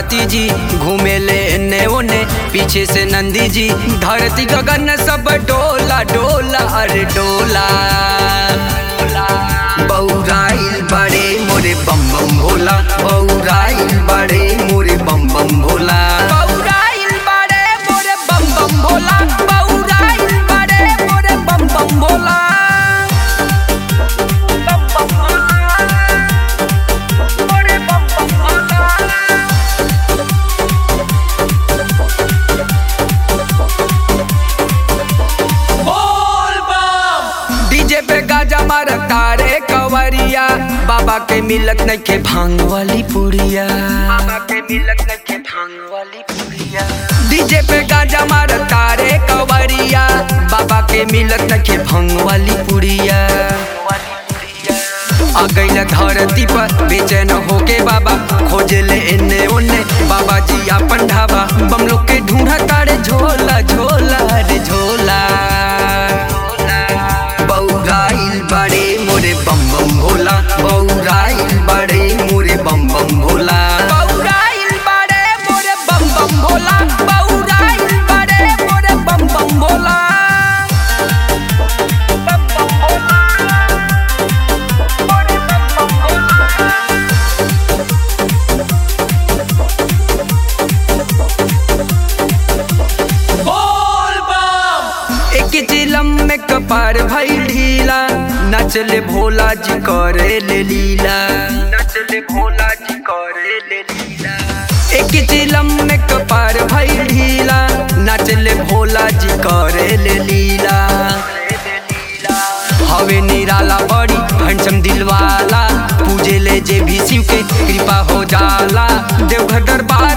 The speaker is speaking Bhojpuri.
भगती जी घूमे ले एने ओने पीछे से नंदी जी धरती गगन सब डोला डोला अरे डोला बौराइल बड़े मोरे बम बम भोला बौराइल बड़े मोरे बम बम भोला बौराइल बड़े मोरे बम बम भोला बौराइल बड़े मोरे बम बम भोला बम बम भोला मोरे बम बम भोला डीजे पे गाजा मारता रे कवरिया बाबा के मिलत नइखे भांग वाली पुड़िया बाबा के मिलत नइखे भांग वाली पुड़िया डीजे पे गाजा मारता रे कवरिया बाबा के मिलत नइखे भांग वाली पुड़िया आ गइल धरती पर बेचैन होके बाबा खोजे ले एने ओने बाबा जी आपन ढाबा बम लोग के ढूंढा तारे झोला झोला रे झोला बौराइल बड़े मोरे बम बम भोला बौराइल बड़े मोरे बम बम भोला बौराइल बड़े मोरे बम बम भोला बौराइल बड़े मोरे बम बम भोला बम बम भोला मोरे बम बम भोला एक चिलम में कपार भई ढीला नचले भोला जी करे ले लीला नचले भोला जी करे ले लीला एक चिलम में कपार भई ढीला नचले भोला जी करे ले लीला हवे निराला बड़ी हंसम दिलवाला पूजे ले जे भी शिव के कृपा हो जाला देवघर दरबार